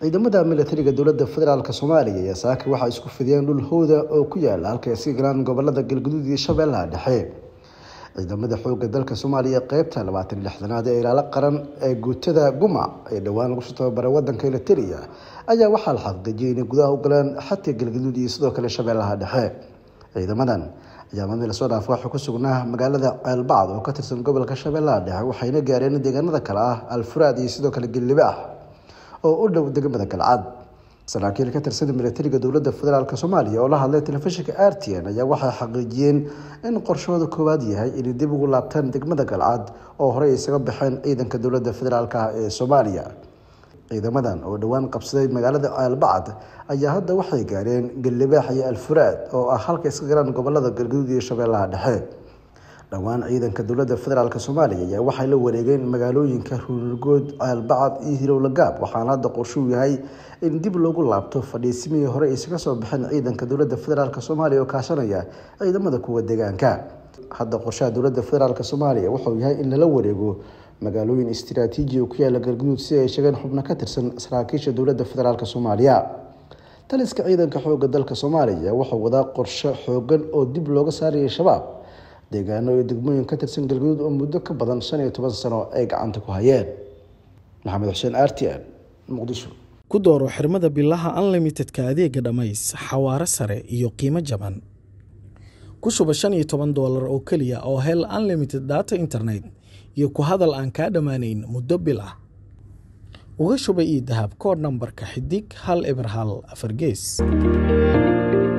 ciidamada militariga dowladda federaalk soomaaliya ayaa saaka waxaa isku fidiyeen dhul howda oo ku yaala halka iska galaan gobolada galguduud iyo shabeellaha dhexe ciidamada xooga dalka soomaaliya qeybta labaatan lixdanaad ee ilaalo qaran ee guutada gumac ee dhowaan lagu soo tababaray wadanka eliteria ayaa waxaa la xaqiijiyay inay gudaha u galeen xadka galgaduud iyo sidoo kale shabeellaha dhexe ciidamadan ayaa maalmii lasoo dhaafo waxaa ku sugnaa magaalada ceelbacd oo ka tirsan gobolka shabeellaha dhexe waxayna gaareen deegaanada kale ah alfuraad iyo sidoo kale gellibaax oo u dhow degmada galcad saraakiil ka tirsan militariga dowladda federaalk soomaaliya oo la hadlay telefishinka r t n ayaa waxay xaqiijiyeen in qorshooda koowaad yahay inay dib ugu laabtaan degmada galcad oo horey isaga baxeen ciidanka dowladda federaalk ee soomaaliya ciidamadan oo dhowaan qabsaday magaalada ceelbacd ayaa hadda waxay gaareen gallibaax iyo alfuraad oo ah halka iska galaan gobolada galguduud iyo shabeellaha dhexe dhowaan ciidanka dowladda federaalk soomaaliya ayaa waxay la wareegeen magaalooyinka ruunurgood ceelbacad iyo hilowlagaab waxaana hadda qorshuu yahay in dib loogu laabto fadhiisimihii hore isaga soo baxeen ciidanka dowladda federaalk soomaaliya oo kaashanaya ciidamada kuwa deegaanka hadda qorshaha dowladda federaalk soomaaliya wuxuu yahay in lala wareego magaalooyin istiraatiiji oo ku yaala galguduud si ay sheegeen xubno ka tirsan saraakiisha dowladda federaalk soomaaliya taliska ciidanka xooga dalka soomaaliya wuxuu wadaa qorshe xoogan oo dib looga saarayay shabaab deegaano iyo degmooyin ka tirsan galguduud oo muddo ka badan shan iyo toban sano ay gacanta ku hayeen maxamed xuseen r t n muqdisho ku dooro xirmada bilaha unlimitedka adeega dhammays xawaaro sare iyo qiimo jaban ku shuba shan iyo toban doolar oo keliya oo hel unlimited data internet iyo ku hadal aan kaa dhammaanayn muddo bil ah uga shuba io dahab kood nambarka xidig hal eber hal afar gees